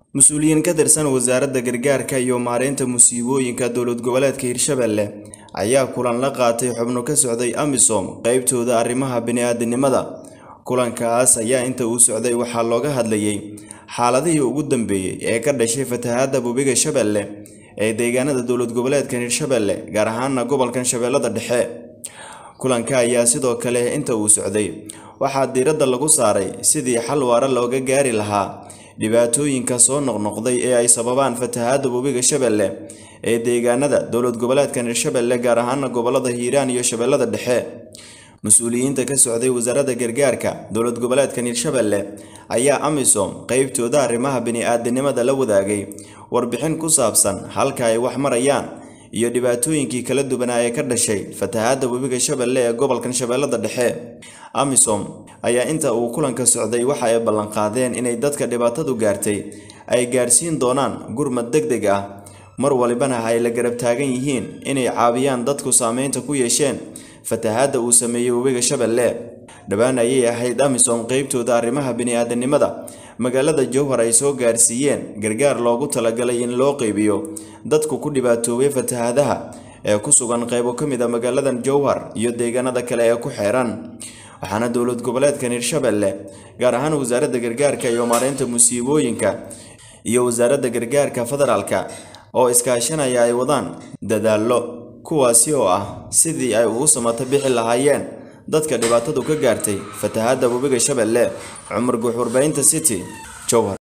mas-uuliyiin ka tirsan wasaaradda gargaarka iyo maareynta musiibooyinka dowlad goboleedka hirshabelle ayaa kulan la qaatay xubno ka socday amisom qeybtooda arrimaha bini-aadanimada kulankaas ayaa inta uu socday waxaa looga hadlayay xaaladihii ugu dambeeyey ee ka dhashay fatahaadda webiga shabeelle ee deegaanada dowlad goboleedkan hirshabelle gaar ahaana gobolkan shabeellada dhexe kulanka ayaa sidoo kale inta uu socday waxaa diiradda lagu saaray sidii xal waara looga gaari lahaa dhibaatooyinka soo noqnoqday ee ay sababaan fatahaadda webiga shabeelle ee deegaanada dowlad goboleedkan hirshabelle gaar ahaana gobolada hiiraan iyo shabeellada dhexe mas-uuliyiinta ka socday wasaaradda gargaarka dowlad goboleedkan hirshabelle ayaa amisom qeybtooda arrimaha bini-aadanimada la wadaagay warbixin ku saabsan halka ay wax marayaan iyo dhibaatooyinkii kala duwanaa ee ka dhashay fatahaadda webiga shabeelle ee gobolkan shabeellada dhexe amisom ayaa inta uu kulanka socday waxa ay ballanqaadeen inay dadka dhibaatadu gaartay ay gaarsiin doonaan gurmad deg deg ah mar walibana ay la garab taagan yihiin inay caawiyaan dadku saameynta ku yeesheen fatahaadda uu sameeyey webiga shabeelle dhowaan ayay ahayd amisom qeybtooda arrimaha bini-aadanimada magaalada jowhar ay soo gaarsiiyeen gargaar loogu talagalay in loo qeybiyo dadku ku dhibaatoobay fatahaadaha ee ku sugan qeybo ka mid a magaaladan jowhar iyo deegaanada kale ee ku xeeran waxaana dowlad goboleedkan hirshabelle gaar ahaan wasaaradda gargaarka iyo maareynta musiibooyinka iyo wasaaradda gargaarka federaalka oo iskaashanaya ay wadaan dadaallo kuwaasi oo ah sidii ay ugu samato bixi lahaayeen dadka dhibaatadu ka gaartay fatahaadda webiga shabeelle cumar guux warbaahinta city jowhar